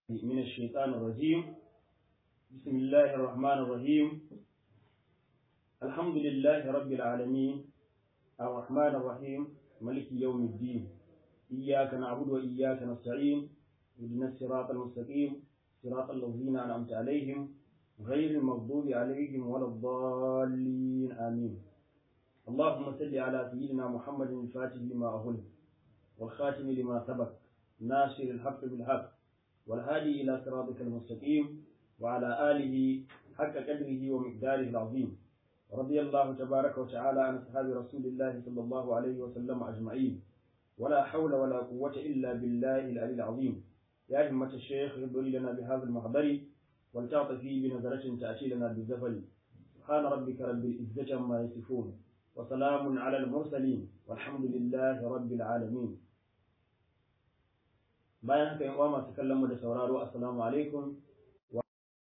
من الشيطان الرجيم بسم الله الرحمن الرحيم الحمد لله رب العالمين الرحمن الرحيم ملك يوم الدين إياك نعبد وإياك نستعين اهدنا الصراط المستقيم صراط الذين أنعمت عليهم غير المغضوب عليهم ولا الضالين آمين اللهم صل على سيدنا محمد الفاتح لما أغلق والخاتم لما سبق ناصر الحق بالحق والهادي إلى صراطك المستقيم وعلى آله حق قدره ومقداره العظيم رضي الله تبارك وتعالى عن أصحاب رسول الله صلى الله عليه وسلم أجمعين ولا حول ولا قوة إلا بالله العلي العظيم يا همة الشيخ ابري لنا بهذا المحضر ولتعطفي بنظرة تأتي لنا بالزفل سبحان ربك رب العزة عما يصفون وسلام على المرسلين والحمد لله رب العالمين bayan haka yan uwa masu kallon mu da sauraro assalamu alaikum wa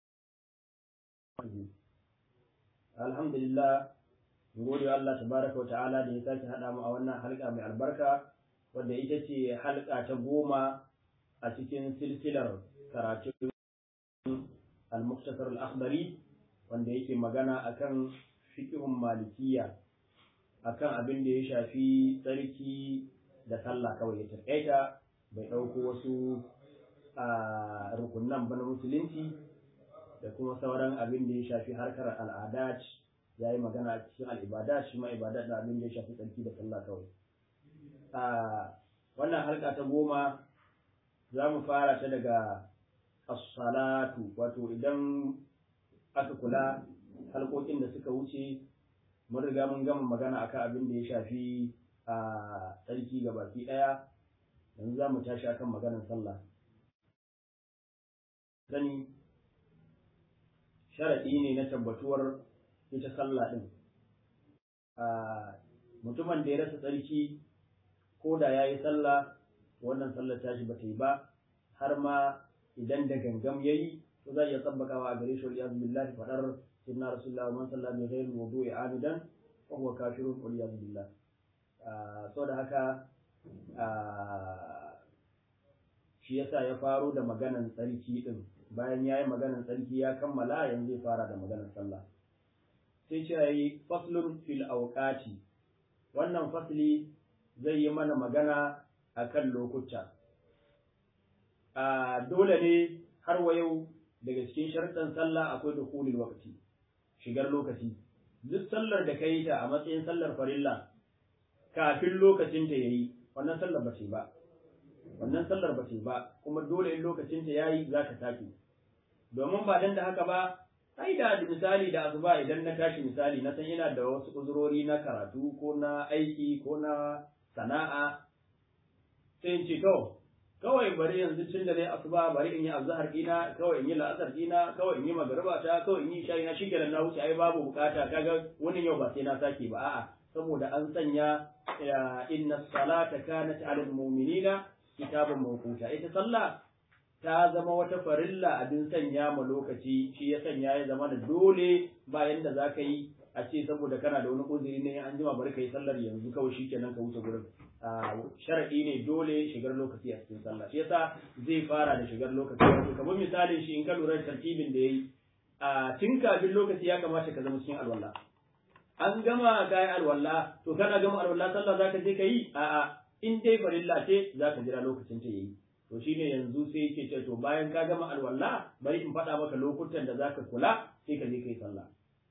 alhamdulillah gode wa Allah tabaraka wa ta'ala da ya sake hada mu a wannan halka mai albarka wadda ita ce halka ta goma a cikin silsilar karatun al-muktasar al-akhdari wanda yake magana akan fiqhun malikiya akan abin da ya shafi tsarki da sallah kawai ya taƙaita bai ɗauko wasu a rukunan ba na musulunci da kuma sauran abin da ya shafi harkar al'adat ya yi magana a cikin al'ibada shi ma ibada da abin da ya shafi tsarki da sallah kawai a wannan harka ta goma za mu fara ta daga as-salatu wato idan aka kula halkokin da suka wuce mun riga mun gama magana akan abin da ya shafi a tsarki ga baki ɗaya yanzu za mu tashi akan maganar sallah sani sharaɗi ne na tabbatuwar ita sallah ɗin mutumin da ya rasa tsarki ko da ya yi sallah wannan sallar tashi ba ta yi ba har ma idan da gangam ya yi to za a iya tsabbakawa a gare shi wal iyaz billahi fadar sayyidina rasulullah man salla bi ghairi wudu'i amidan fa huwa kafirun wal iyaz billah saboda haka shi yasa ya faro da maganan tsarki din bayan ya yi maganan tsarki ya kammala yanzu zai fara da maganan sallah sai ce yi faslun fil auqati wannan fasli zai yi mana magana akan lokuta a dole ne har wa yau daga cikin sharuɗan sallah akwai dukhulul waqti shigar lokaci duk sallar da ka yi ta a matsayin sallar farilla kafin lokacin ta yayi wannan sallar ba ce ba wannan sallar ba ce ba kuma dole in lokacin ta yayi zaka sake domin ba dan da haka ba ai da misali da azuba idan na tashi misali na san ina da wasu uzurori na karatu ko na aiki ko na sana'a sai in ce to kawai bari yanzu tun da dai asuba bari in yi azhar dina kawai in yi la'asar dina kawai in yi magariba ta kawai in yi shayi na shikenan na wuce ai babu bukata kaga wannan yau ba sai na sake ba a'a saboda an sanya inna salata kanat alal mu'minina kitaban mawquta ita sallah ta zama wata farilla abin sanya ma lokaci shi ya sanya ya zama da dole bayan da zaka yi a ce saboda kana da wani uzuri ne an jima bari kai sallar yanzu kawai shikenan ka wuce gurin sharadi ne dole shigar lokaci a cikin sallah shi yasa zai fara da shigar lokaci wato kamar misalin shi in ka lura da tartibin da yayi a tun kafin lokaci ya kamata ka zama cikin alwala an gama kayi alwala to kana gama alwala sallah zaka je kayi a'a in dai farilla ce zaka jira lokacin ta yayi to shine yanzu sai yake ce to bayan ka gama alwala bari in faɗa maka lokutan da zaka kula sai ka je kai sallah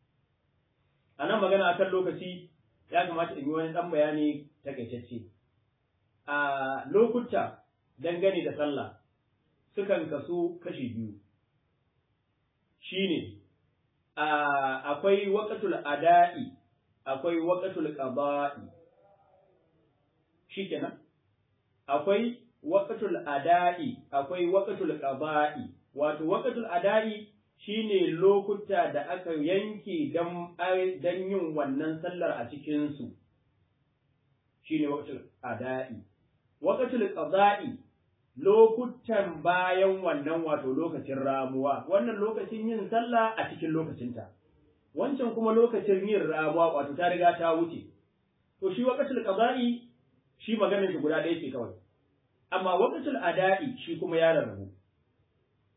anan magana akan lokaci ya kamata in yi wani dan bayani takaitacce a lokuta dangane da sallah sukan kasu kashi biyu shine akwai waƙatul ada'i akwai waƙatul qada'i shikenan akwai waƙatul ada'i akwai waƙatul qada'i wato waƙatul ada'i shine lokuta da aka yanke dan dan yin wannan sallar a cikin su shine waƙatul ada'i waƙatul qada'i lokutan bayan wannan wato lokacin ramuwa wannan lokacin yin sallah a cikin lokacinta wancan kuma lokacin yin ramuwa wato ta riga ta wuce to shi waqtul qada'i shi maganar shi guda ɗaya ce kawai amma waqtul ada'i shi kuma ya rarrabu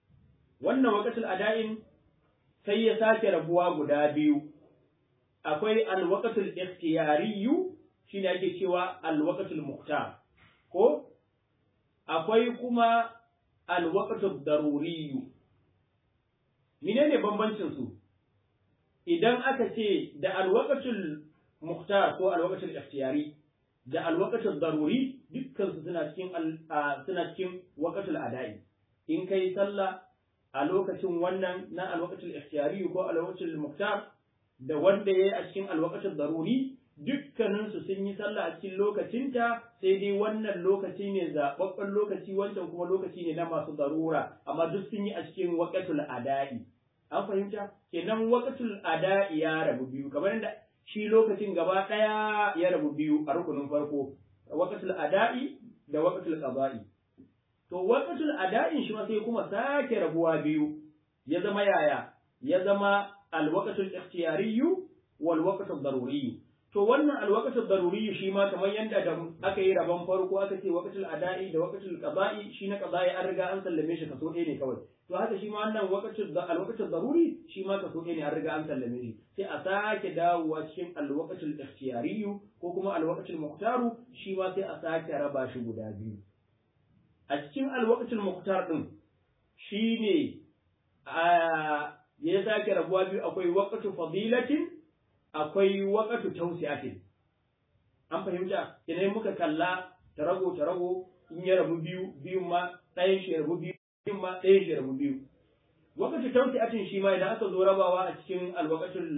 wannan waqtul ada'in sai ya sake rabuwa guda biyu akwai alwaqtul ikhtiyariyyu shine ake cewa alwaqtul muqtar ko akwai kuma alwaqtul daruriyyu menene bambancin su idan aka ce da alwaqtul muqtar ko alwaqtul ikhtiyari da alwaqtul daruri dukkan su suna cikin suna cikin waqtul ada'i in kai sallah a lokacin wannan na alwaqtul ikhtiyari ko alwaqtul muqtar da wanda yayi a cikin alwaqtul daruri dukkanin su sun yi sallah a cikin lokacinta sai dai wannan lokaci ne zababben lokaci wancan kuma lokaci ne na masu darura amma duk sun yi a cikin waqtul ada'i an fahimta kenan waqtul ada'i ya rabu biyu kamar yadda shi lokacin gaba daya ya rabu biyu a rukunin farko waqtul ada'i da waqtul qada'i to waqtul ada'in shi ma sai kuma sake rabuwa biyu ya zama yaya ya zama alwaqtul ikhtiyariyyu wal waqtul daruriyyu to wannan alwaqtul daruriyyu shi ma kamar yanda da aka yi rabon farko aka ce waqtul ada'i da waqtul qada'i shi na qada'i an riga an sallame shi kaso ɗaya ne kawai to haka shi ma wannan waqtul alwaqtul daruri shi ma kaso ɗaya ne an riga an sallame shi sai a sake dawowa cikin alwaqtul ikhtiyariyyu ko kuma alwaqtul muqtaru shi ma sai a sake raba shi guda biyu a cikin alwaqtul muqtar din shine a ya sake rabuwa biyu akwai waqtu fadilatin akwai waqtu tawsi'atin an fahimta idan muka kalla tarago tarago in ya rabu biyu biyun ma ɗayan shi rabu biyu biyun ma ɗayan shi rabu biyu waqtu tawsi'atin shi ma idan aka zo rabawa a cikin alwaqtul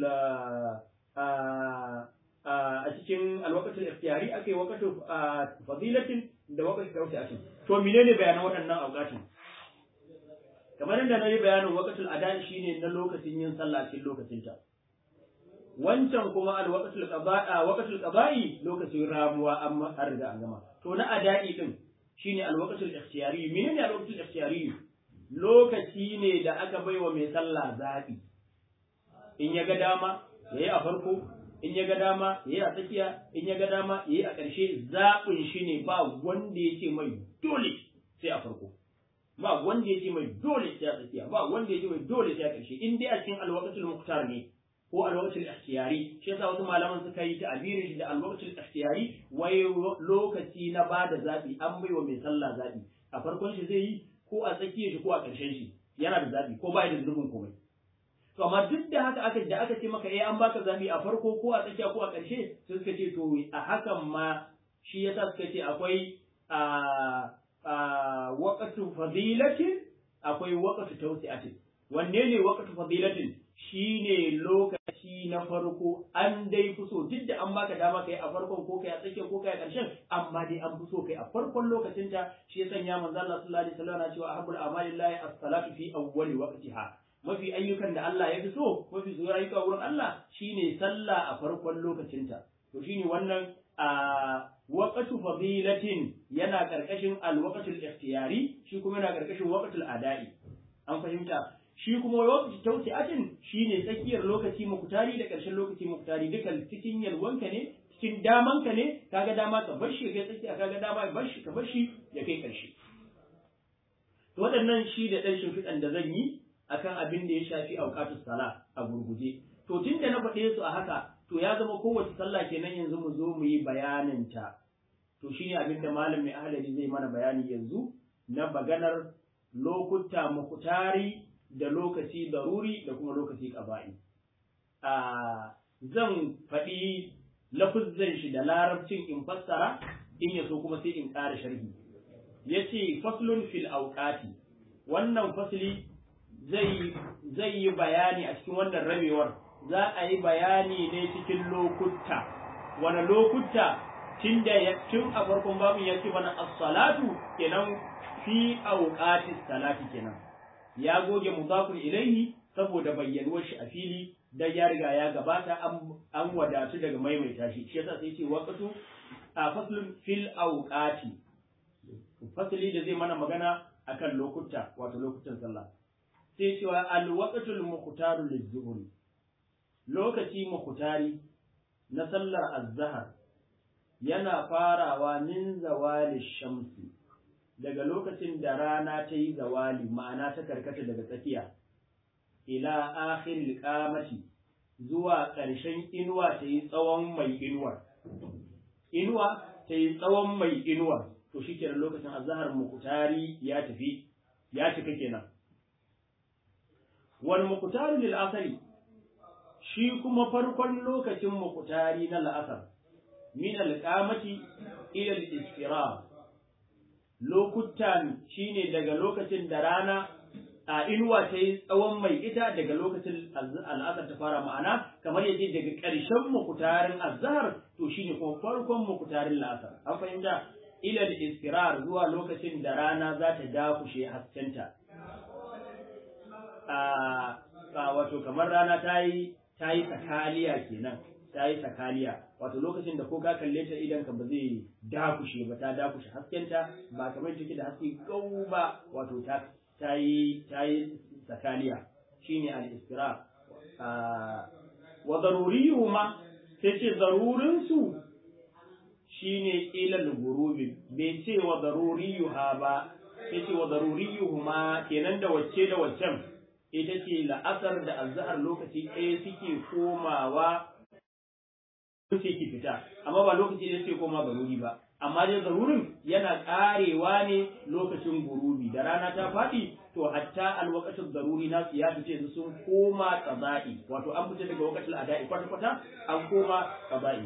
a cikin alwaqtul ikhtiyari akai waqtu fadilatin da waqtu tawsi'atin to menene bayanan waɗannan auqatin kamar yadda na yi bayanin waqtul adai shine na lokacin yin sallah cikin lokacinta wancan kuma alwaqtul qada'a waqtul qada'i lokacin ramuwa amma har riga an gama to na adai din shine alwaqtul ikhtiyari menene alwaqtul ikhtiyari lokaci ne da aka baiwa mai sallah zabi in ya ga dama yayi a farko in ya ga dama yayi a tsakiya in ya ga dama yayi a ƙarshe zaɓin shi ne ba wanda yake mai dole sai a farko ba wanda yake mai dole sai a tsakiya ba wanda yake mai dole sai a ƙarshe in dai a cikin alwaqtul muqtar ne ko alwaqtul ikhtiyari shi yasa wasu malaman suka yi ta'abirin shi da alwaqtul ikhtiyari wai lokaci na bada zabi an baiwa mai sallah zabi a farkon shi zai yi ko a tsakiyar shi ko a ƙarshen shi yana da zabi ko bai da zunubin komai to amma duk da haka aka da aka ce maka eh an baka zabi a farko ko a tsakiya ko a ƙarshe sai suka ce to a hakan ma shi yasa suka ce akwai a waqtu fadilatin akwai waqtu tawsi'atin wanne ne waqtu fadilatin shine lokaci na farko an dai fi so duk da an baka dama kai a farkon ko kai a tsakiyar ko kai a ƙarshen amma dai an fi so kai a farkon lokacin ta shi ya sanya manzo Allah sallallahu alaihi wasallam na cewa ahabbul amali lillahi as-salatu fi awwali waqtiha mafi ayyukan da Allah ya fi so mafi zuwa ayyuka wurin Allah shine sallah a farkon lokacin ta to shine wannan a waqtu fadilatin yana karkashin al-waqtul ikhtiyari shi kuma yana karkashin waqtul ada'i an fahimta shi kuma lokaci tausi'atin shine tsakiyar lokaci mukutari da ƙarshen lokaci mukutari duka cikin yalwanka ne cikin damanka ne kaga dama ka bar shi kai tsakiya kaga dama ka bar shi ka bar shi ya kai ƙarshe to waɗannan shi da ɗan shimfiɗan da zan yi akan abin da ya shafi auqatus sala a gurguje to tun da na faɗe su a haka to ya zama kowace sallah kenan yanzu mu zo mu yi bayanin ta to shine abin da malam mai ahlali zai mana bayani yanzu na maganar lokuta mukutari da lokaci daruri da kuma lokaci ƙaba'i. Zan faɗi lafuzzan shi da larabcin in fassara in ya so kuma sai in ƙara sharhi. Ya ce faslun fil auqati wannan fasli zai yi bayani a cikin wannan rabewar za a yi bayani ne cikin lokuta wani lokuta tun da tun a farkon babu ya ce mana as-salatu kenan fi auqatis salati kenan ya goge mudafun ilaihi saboda bayyanuwar shi a fili da ya riga ya gabata an wadatu daga maimaita shi shi yasa sai ce waqtu a faslun fil awqati fasli da zai mana magana akan lokuta wato lokutan sallah sai cewa al waqtul muqtaru lizuhri lokaci muqtari na sallar azhar yana farawa min zawali shamsi daga lokacin da rana ta yi zawali ma'ana ta karkata daga tsakiya ila akhiril qamati zuwa ƙarshen inuwa ta yi tsawon mai inuwar inuwa ta yi tsawon mai inuwar to shi kenan lokacin azhar muqtari ya tafi ya cika kenan wal muqtaru lil asri shi kuma farkon lokacin muqtari na la'asar min al qamati ila al isfirar lokutan shine daga lokacin da rana a inuwa ta yi tsawon mai ita daga lokacin al'asar ta fara ma'ana kamar yadda daga ƙarshen mukutarin azhar to shine kuma farkon mukutarin la'asar an fahimta ila da iskirar zuwa lokacin da rana za ta dakushe haskenta a wato kamar rana ta yi ta yi sakaliya kenan ta yi sakaliya wato lokacin da ko ka kalle ta idan ka ba zai dakushe ba ta dakushe haskenta ba kamar take da haske gau ba wato ta ta yi ta yi sakaliya shine al-istira wa daruriyuhuma sai ce zarurin su shine ila al-ghurubi bai ce wa daruriyuha ba sai ce wa daruriyuhuma kenan da wacce da waccan ita ce la'asar da azhar lokaci ɗaya suke komawa suke ki fita amma ba lokaci da suke koma garuri ba amma dai zarurin yana karewa ne lokacin gurubi da rana ta faɗi to hatta alwaqatul daruri na ya fice su sun koma qada'i wato an fita daga waqatul ada'i kwata kwata an koma qada'i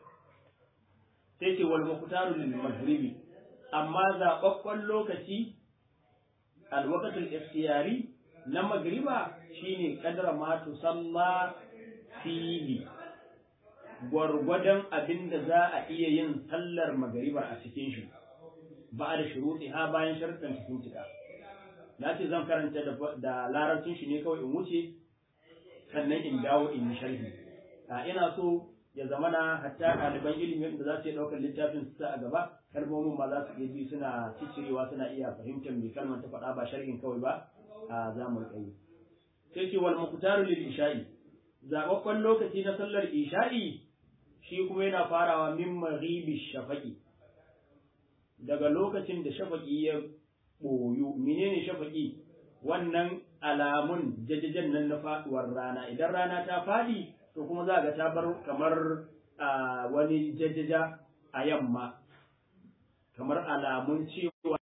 sai ce wal muqtaru lil maghribi amma zaɓaɓɓen lokaci alwaqatul ikhtiyari na magriba shine kadara ma tusalla fihi gwargwadon abin da za a iya yin sallar magaribar a cikin shi ba da shuruɗi ha bayan sharuɗan cikin cika na ce zan karanta da larabcin shi ne kawai in wuce sannan in dawo in yi sharhi a ina so ya zama na hatta ɗaliban ilimin da za su iya ɗaukar littafin su a gaba kalmomin ma za su iya ji suna ciccirewa suna iya fahimtar me kalmar ta faɗa ba sharhin kawai ba a zamu riƙa sai ce wal muqtaru lil isha'i zababban lokaci na sallar isha'i shi kuma yana farawa min maghibi shafaqi daga lokacin da shafaqi ya boyu menene shafaqi wannan alamun jajajen nan na faduwar rana idan rana ta fadi to kuma za ga ta bar kamar wani jajaja a yamma kamar alamun cewa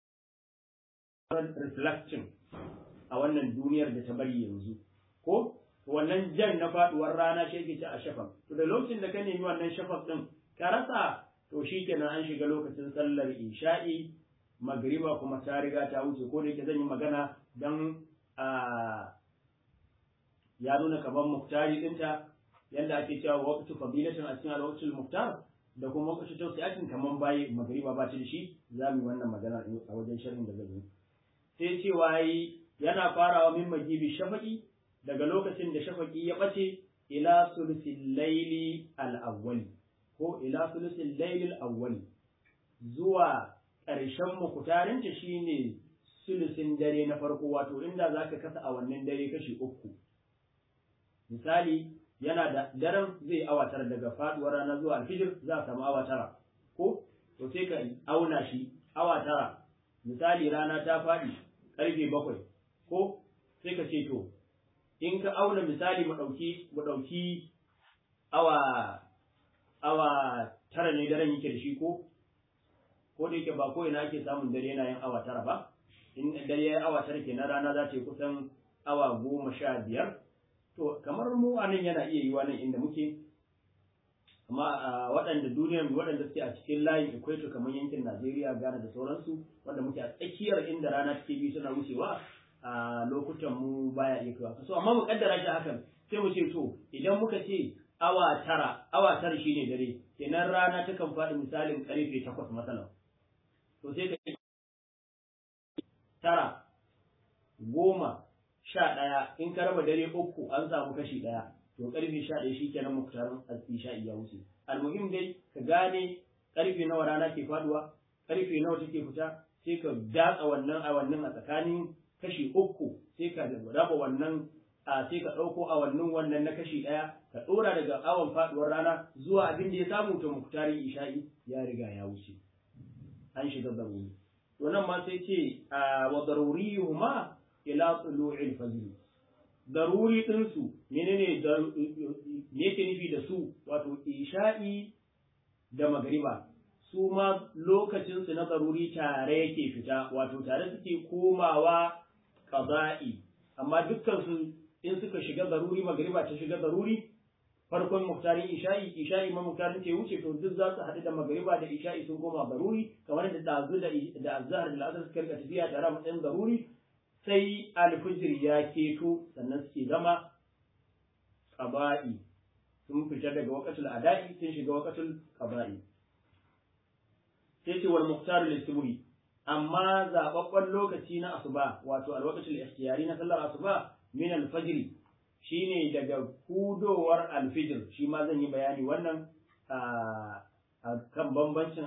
reflection a wannan duniyar da ta bari yanzu ko wannan jan na faduwar rana shi yake ci a shafaq to da lokacin da ka nemi wannan shafaq din ka rasa to shikenan an shiga lokacin sallar isha'i magriba kuma ta riga ta wuce ko da yake zan yi magana dan a ya nuna kamar muktari dinta yanda ake cewa waqtu fadilatin a cikin al-waqtul muktar da kuma waqtu tawsi'atin kaman bayi magriba ba ta da shi za mu yi wannan magana a wajen sharhin da zan yi sai cewa yana farawa min magibi shafaqi daga lokacin da shafaki ya ɓace ila sulusin laili al'awwali ko ila sulusin laili al'awwali zuwa ƙarshen mukutarinta shine sulusin dare na farko wato inda za ka kasa a wannan dare kashi uku misali yana da daren zai awa tara daga faduwar rana zuwa alfijir za a samu awa tara ko to sai ka auna shi awa tara misali rana ta faɗi ƙarfe bakwai ko sai ka ce to in ka auna misali mu ɗauki mu ɗauki awa awa tara ne daren yake da shi ko ko da yake ba ko ina ake samun dare yana yin awa tara ba in dare ya awa tara kenan rana za ta yi kusan awa goma sha biyar to kamar mu a nan yana iya yiwa nan inda muke amma waɗanda duniyar waɗanda suke a cikin layin equator kamar yankin Najeriya Ghana da sauransu wanda muke a tsakiyar inda rana take bi suna wucewa a lokutan mu baya iya kaiwa so amma mu kaddara shi hakan sai mu ce to idan muka ce awa tara awa tara shine dare kenan rana ta kan faɗi misalin karfe takwas masalan to sai ka tara goma sha ɗaya in ka raba dare uku an samu kashi ɗaya to karfe sha ɗaya shi kenan muktarin isha'i ya wuce almuhim dai ka gane karfe nawa rana ke faduwa karfe nawa take fita sai ka datsa wannan a wannan a tsakanin kashi uku sai ka raba wannan a sai ka ɗauko awannin wannan na kashi ɗaya ka ɗora daga awon faɗuwar rana zuwa abin da ya samu ta muktarin isha'i ya riga ya wuce an shiga zaruri to nan ma sai ce wa daruriyuhuma ila tulu'il fajr daruri din su menene me yake nufi da su wato isha'i da magriba su ma lokacin su na daruri tare yake fita wato tare suke komawa qada'i amma dukkan su in suka shiga daruri magriba ta shiga daruri farkon muktarin isha'i isha'i ma muktarin ce wuce to duk za su haɗu da magariba da isha'i sun koma garuri kamar da dazu da da azhar da al'asar suka rika tafiya tare a matsayin garuri sai alfijir ya keto sannan suke zama qaba'i sun fita daga waqatul ada'i sun shiga waqatul qaba'i sai ce wal muktar lisubhi amma zababban lokaci na asuba wato alwaqatul ikhtiyari na sallar asuba min al-fajr shine daga hudowar alfijir shi ma zan yi bayani wannan a kan bambancin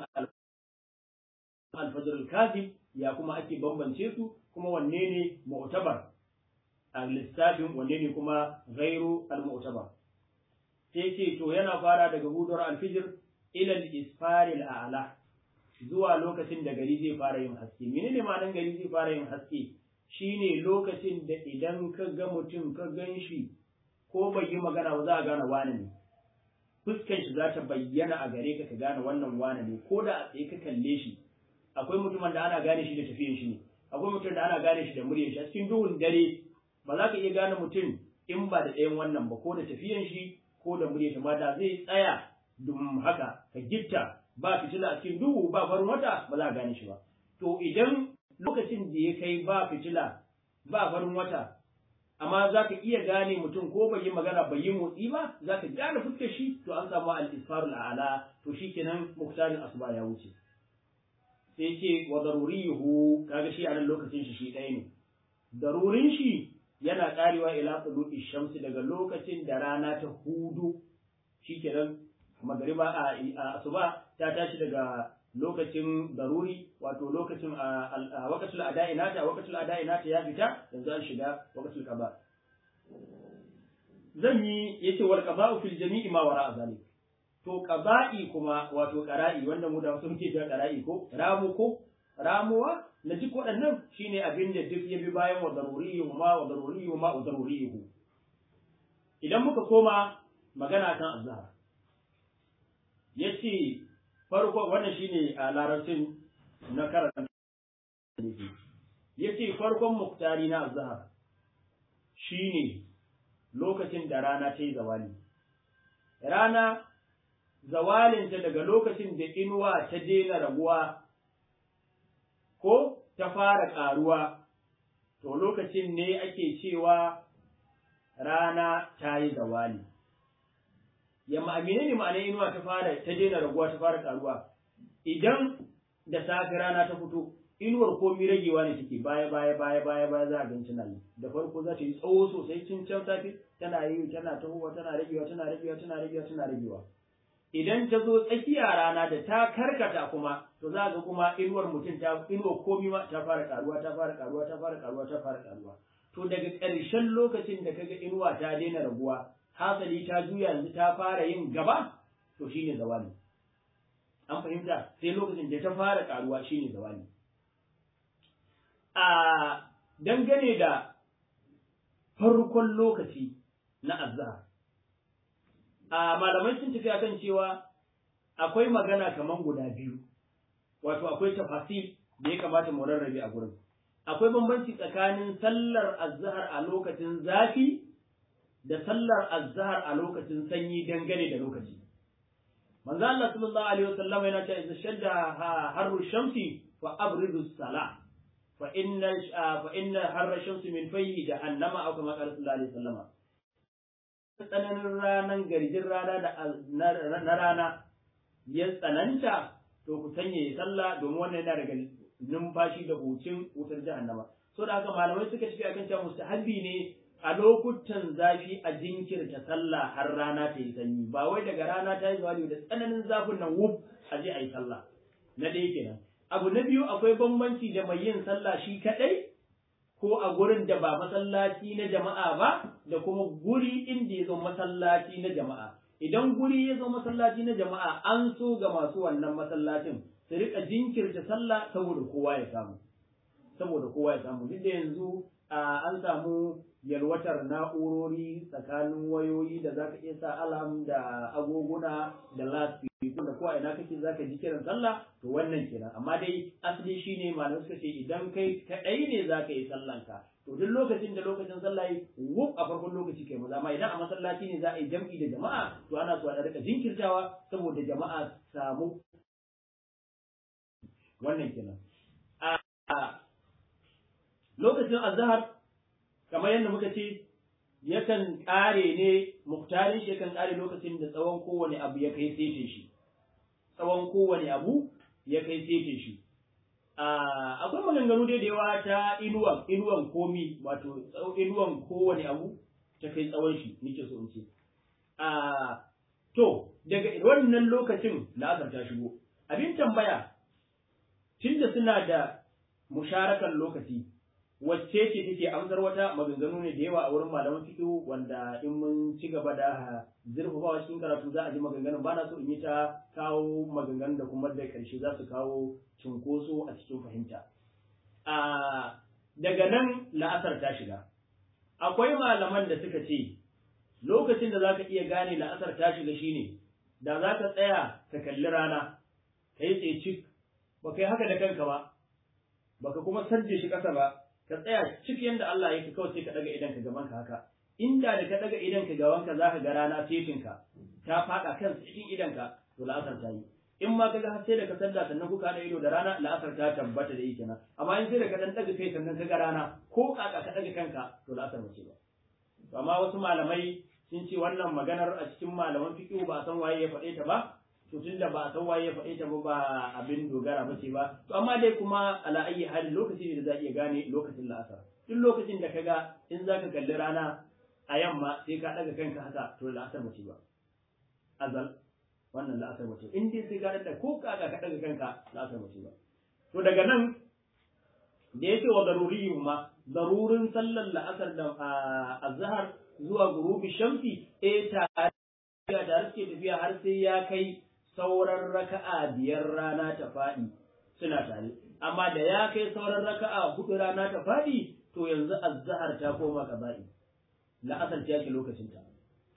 alfajir al ya kuma ake bambance su kuma wanne ne mu'tabar a lissafin wanne ne kuma gairu al-mu'tabar sai ce to yana fara daga hudowar alfijir ila al-isfaril a'la zuwa lokacin da gari zai fara yin haske menene ma'anar gari zai fara yin haske shine lokacin da idan ka ga mutum ka gan shi ko bai yi magana ba za a gane wane ne fuskan shi za ta bayyana a gare ka ka gane wannan wane ne ko da a tsaye ka kalle shi akwai mutumin da ana gane shi da tafiyan shi ne akwai mutum da ana gane shi da muryar shi a cikin duhun dare ba za ka iya gane mutum in ba da ɗayan wannan ba ko da tafiyan shi ko da muryar shi ma da zai tsaya dum haka ka gitta ba fitila a cikin duhu ba farin wata ba za a gane shi ba to idan lokacin da ya kai ba fitila ba farin wata amma za ka iya gane mutum ko bai yi magana bai yi motsi ba za ka gane fuskar shi to an samu al-isfarul a'la to shikenan muktarin asuba ya wuce sai ce wa daruriyuhu kaga shi a nan lokacin shi shi ɗaya ne darurin shi yana karewa ila tulu'i shamsi daga lokacin da rana ta hudu shikenan magariba a asuba ta tashi daga lokacin daruri wato lokacin a wakatul ada'i nata wakatul ada'i nata ya fita yanzu an shiga wakatul qada zan yi yace wal qada'u fil jami'i ma wara'a zalik to qada'i kuma wato qara'i wanda mu da wasu muke cewa qara'i ko ramu ko ramuwa na duk waɗannan shine abin da duk ya bi bayan wa daruriyyu ma wa daruriyyu ma wa daruriyyu idan muka koma magana kan azhar yace farko wannan shine a larabcin na karanta yace farkon muktari na azhar shine lokacin da rana ta yi zawali rana zawalinta daga lokacin da inuwa ta daina raguwa ko ta fara ƙaruwa to lokacin ne ake cewa rana ta yi zawali ya ma'amine ne ma'ana inuwa ta fara ta daina raguwa ta fara ƙaruwa idan da safe rana ta fito inuwar komi ragewa ne take baya baya baya baya baya za a gan tana yi da farko za ta yi tsawo sosai cin can safe tana yi tana tahowa tana ragewa tana ragewa tana ragewa tana ragewa idan ta zo tsakiya rana da ta karkata kuma to za ga kuma inuwar mutum ta inuwar komi ma ta fara karuwa ta fara karuwa ta fara karuwa ta fara karuwa to daga ƙarshen lokacin da kaga inuwa ta daina raguwa hasali ta juya yanzu ta fara yin gaba to shine zawali an fahimta sai lokacin da ta fara karuwa shine zawali a dangane da farkon lokaci na azhar a malamai sun tafi akan cewa akwai magana kaman guda biyu wato akwai tafasil da ya kamata mu rarrabe a gurin akwai bambanci tsakanin sallar azhar a lokacin zafi da sallar azhar a lokacin sanyi dangane da lokaci manzo Allah sallallahu alaihi wasallam yana cewa idza shadda harru shamsi fa abridu salah fa inna fa inna harra shamsi min fayhi jahannama aw kama qala sallallahu alaihi wasallam tsananin ranar garjin rana da na rana ya tsananta to ku sanya sallah domin wannan yana daga numfashi da hucin wutar jahannama so da haka malamai suka tafi akan cewa mustahabbi ne a lokutan zafi a jinkirta sallah har rana ta yi sanyi ba wai daga rana ta yi zawali da tsananin zafin nan wuf a je a yi sallah na ɗaya kenan abu na biyu akwai bambanci da mai yin sallah shi kaɗai ko a gurin da ba masallaci na jama'a ba da kuma guri inda ya zo masallaci na jama'a idan guri ya zo masallaci na jama'a an so ga masu wannan masallacin su rika jinkirta sallah saboda kowa ya samu saboda kowa ya samu duk da yanzu an samu yalwatar na'urori tsakanin wayoyi da zaka iya sa alam da agoguna da lasfiku da kowa ina kake zaka ji kiran sallah to wannan kenan amma dai asali shine malamai suka ce idan kai kadai ne zaka yi sallanka to duk lokacin da lokacin sallah yi wuf a farkon lokaci kai maza amma idan a masallaci ne za a yi jam'i da jama'a to ana so a rika jinkirtawa saboda jama'a samu wannan kenan a lokacin azhar kamar yadda muka ce yakan kare ne muktarin shi yakan kare lokacin da tsawon kowane abu ya kai sete shi tsawon kowane abu ya kai sete shi akwai maganganu dai da yawa ta inuwan inuwan komi wato inuwan kowane abu ta kai tsawon shi nake so in ce to daga wannan lokacin da aka ta shigo abin tambaya tunda suna da musharakan lokaci wacce ce take amsar wata maganganu ne da yawa a wurin malaman fiqh wanda in mun ci gaba da zurfafawa cikin karatu za a ji maganganun ba na so in yi ta kawo maganganun da kuma da karshe za su kawo cunkoso a cikin fahimta a daga nan la'asar ta shiga akwai malaman da suka ce lokacin da zaka iya gane la'asar ta shiga shine da zaka tsaya ka kalli rana kai tsaye cik ba kai haka da kanka ba baka kuma sarje shi kasa ba ka tsaya cik yanda Allah yake kawai sai ka daga idan ka gaban ka haka inda da ka daga idan ka gaban ka zaka ga rana setin ka ta fada kan cikin idan ka to la'asar ta yi in ma kaga har sai da ka salla sannan kuka da ido da rana la'asar ta tabbata da yake nan amma in sai da ka dan daga kai sannan ka ga rana ko kaka ka daga kanka to la'asar ba ce ba to amma wasu malamai sun ce wannan maganar a cikin malaman fiqh ba san waye ya faɗe ta ba to tunda ba san waye ya faɗe ta ba ba abin dogara ba ce ba to amma dai kuma ala ayi hali lokaci ne da za iya gane lokacin la'asar duk lokacin da kaga in zaka kalli rana a yamma sai ka daga kanka haka to la'asar ba ce ba azal wannan la'asar ba ce in dai sai ka daga ko kaka ka daga kanka la'asar ba ce ba to daga nan da yake wa daruri ma darurin sallar la'asar da azhar zuwa gurubi shamsi eh tare da suke tafiya har sai ya kai sauran raka'a biyar rana ta faɗi suna tare amma da ya kai sauran raka'a hudu rana ta faɗi to yanzu azhar ta koma qaba'i la'asar ta yake lokacin ta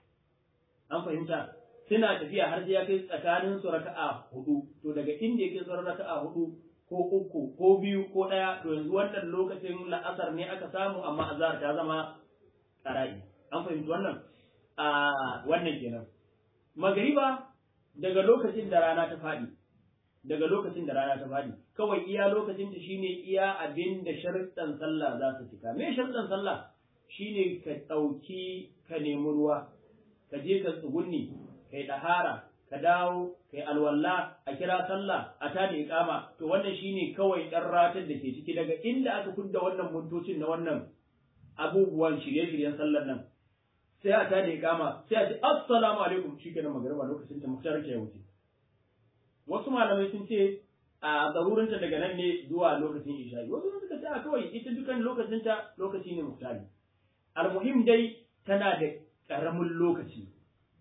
an fahimta suna tafiya har sai ya kai tsakanin su raka'a hudu to daga inda yake sauran raka'a hudu ko uku ko biyu ko ɗaya to yanzu wannan lokacin la'asar ne aka samu amma azhar ta zama ƙara'i an fahimci wannan a wannan kenan magariba daga lokacin da rana ta faɗi daga lokacin da rana ta faɗi kawai iya lokacin ta shine iya abin da sharuɗan sallah za su cika me sharuɗan sallah shine ka ɗauki ka nemi ruwa ka je ka tsugunni kai ɗahara ka dawo kai alwalla a kira sallah a tada iqama to wannan shine kawai ɗan ratar da ke ciki daga inda aka kudda wannan motocin na wannan abubuwan shirye-shiryen sallar nan sai a tada iqama sai a ce assalamu alaikum shikenan magariba lokacin ta muktar ke wuce wasu malamai sun ce a zarurinta daga nan ne zuwa lokacin isha'i wasu suka ce a kawai ita dukan lokacin ta lokaci ne muktari almuhim dai tana da karamin lokaci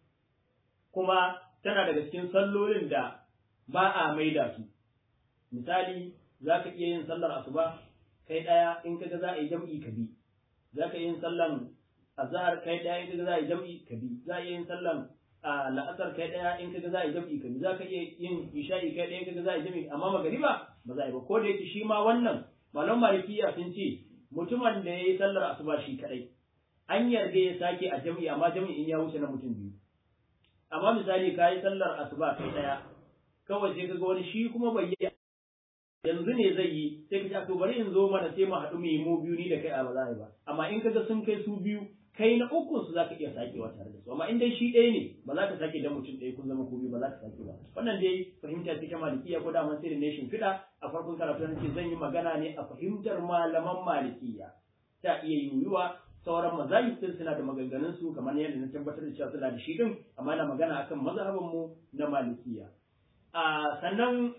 kuma tana daga cikin sallolin da ba a maida su misali za ka iya yin sallar asuba kai ɗaya in kaga za a yi jam'i ka bi za ka iya yin sallan azhar kai ɗaya in kaga za a yi jam'i ka bi za a iya yin sallan la'asar kai ɗaya in kaga za a yi jam'i ka bi za ka iya yin isha'i kai ɗaya in kaga za a yi jam'i amma magariba ba za a yi ba ko da yake shi ma wannan malam malikiya sun ce mutumin da ya yi sallar asuba shi kaɗai an yarda ya sake a jam'i amma jam'i in ya wuce na mutum biyu amma misali ka yi sallar asuba kai ɗaya kawai sai kaga wani shi kuma bai yi yanzu ne zai yi sai ka ce to bari in zo mana sai mu haɗu mu yi mu biyu ni da kai a ba za a yi ba amma in kaga sun kai su biyu kai na ukun su zaka iya sakewa tare da su amma in dai shi ɗaya ne ba za ka sake da mutum ɗaya kun zama ku biyu ba za ka sake ba wannan dai fahimta ce ta malikiya ko daman sai da nation fida a farkon karatu na ce zan yi magana ne a fahimtar malaman malikiya ta iya yiwuwa sauran mazahib din suna da maganganun su kamar yadda na tabbatar da cewa suna da shi din amma na magana akan mazhabin mu na malikiya a sannan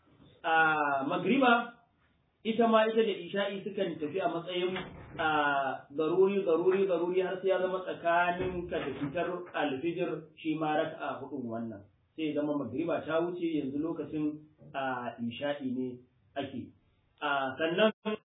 a magriba ita ma ita da isha'i sukan tafi a matsayin a garuri garuri garuri har sai ya zama tsakanin ka da fitar alfijir shi ma raka'a hudun wannan sai zama magriba ta wuce yanzu lokacin a isha'i ne ake a sannan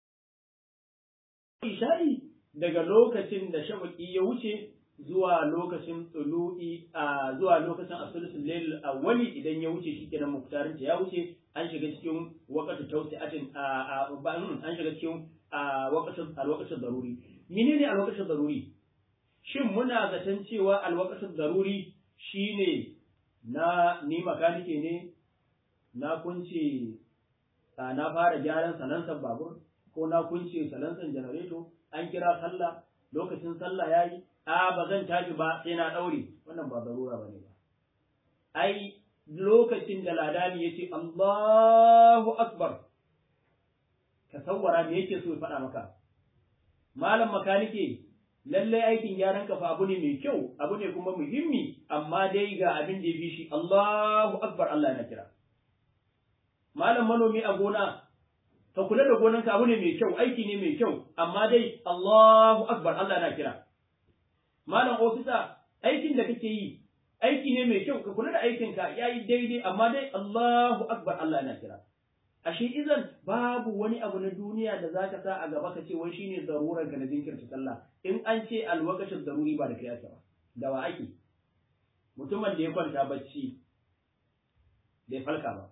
isha'i daga lokacin da shafaqi ya wuce zuwa lokacin tsulu'i a zuwa lokacin asulusul layl awwali idan ya wuce shikenan muktarin ta ya wuce an shiga cikin waqtu tawsi'atin a an shiga cikin waqtu alwaqtu daruri menene alwaqtu daruri shin muna zaton cewa alwaqtu daruri shine na ni makanike ne na kunce na fara gyaran salansan babur ko na kunce salansan janareto an kira sallah lokacin sallah yayi a ba zan tashi ba sai na daure wannan ba zarura bane ba ai lokacin da ladani yace Allahu akbar ka sawwara me yake so ya faɗa maka malam makanike lallai aikin gyaran kafa abu ne mai kyau abu ne kuma muhimmi amma dai ga abin da ya fi shi Allahu akbar Allah na kira malam manomi a gona ka kula da gonanka abu ne mai kyau aiki ne mai kyau amma dai Allahu akbar Allah na kira malam ofisa aikin da kake yi aiki ne mai kyau ka kula da aikinka yayi daidai amma dai Allahu akbar Allah na kira ashe izan babu wani abu na duniya da zaka sa a gaba ka ce wai shine zarurar ka na jinkirta sallah in an ce alwaqatul daruri ba da kai ake ba da wa ake mutumin da ya kwanta bacci bai falka ba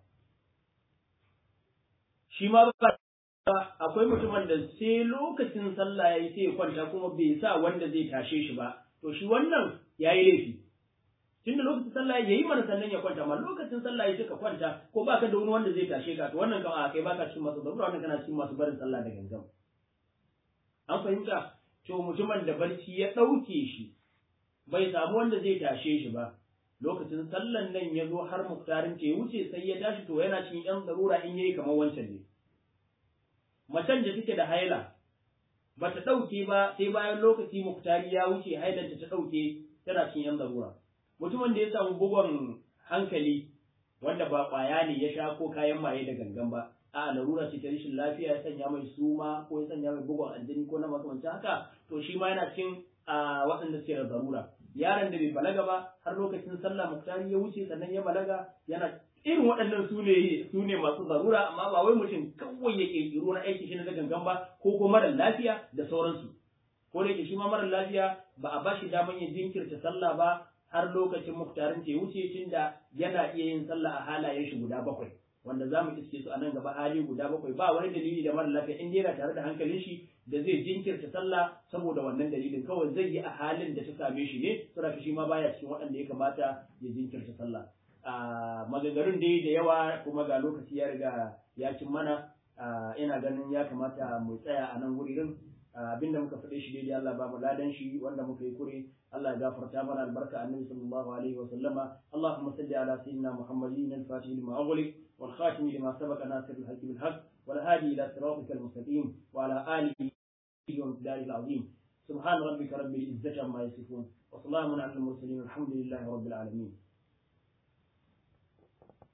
shi ma ba akwai mutumin da sai lokacin sallah yayi sai ya kwanta kuma bai sa wanda zai tashe shi ba to shi wannan yayi laifi tunda lokacin sallah yayi mana sannan ya kwanta amma lokacin sallah yayi ka kwanta ko baka da wani wanda zai tashe ka to wannan kama kai baka cikin masu zabura wannan kana cikin masu barin sallah da gangan an fahimta to mutumin da barci ya dauke shi bai samu wanda zai tashe shi ba lokacin sallan nan ya zo har muktarin ta ya wuce sai ya tashi to yana cikin yan zarura in yayi kamar wancan ne macen da take da haila ba ta ɗauke ba sai bayan lokaci muktari ya wuce hailanta ta ɗauke tana cikin yan zarura mutumin da ya samu bugon hankali wanda ba ƙwaya ne ya sha ko kayan maye da gangan ba a larura ce ta rashin lafiya ya sanya mai suma ko ya sanya mai bugon aljini ko na makamancin haka to shi ma yana cikin waɗanda suke da zarura yaron da bai balaga ba har lokacin sallah muktari ya wuce sannan ya balaga yana irin waɗannan su ne su ne masu zarura amma ba wai mutum kawai ya ƙirƙiro na aiki shi na gangan ba ko ko mara lafiya da sauransu ko da yake shi ma mara lafiya ba a bashi daman ya jinkirta sallah ba har lokacin muktarin ta wuce tunda yana iya yin sallah a halayen shi guda bakwai wanda za mu iske su a nan gaba hali guda bakwai ba wani dalili da mara lafiya in yana tare da hankalin shi da zai jinkirta sallah saboda wannan dalilin kawai zai yi a halin da ta same shi ne saboda shi ma baya cikin waɗanda ya kamata ya jinkirta sallah a maganganun dai da yawa kuma ga lokaci ya riga ya cin mana ina ganin ya kamata mu tsaya a nan wurin abinda muka faɗe shi daidai Allah ba mu ladan shi wanda muka yi kure Allah ya gafarta mana albarka annabi sallallahu alaihi wa sallama Allahumma salli ala sayyidina Muhammadin al-fatih lima ughliq wal khatim lima sabaqa nasir al-haqq bil haqq wal hadi ila siratika al-mustaqim wa ala alihi wa miqdari al-azim سبحان ربك رب العزة عما يصفون وسلام على المرسلين والحمد لله رب العالمين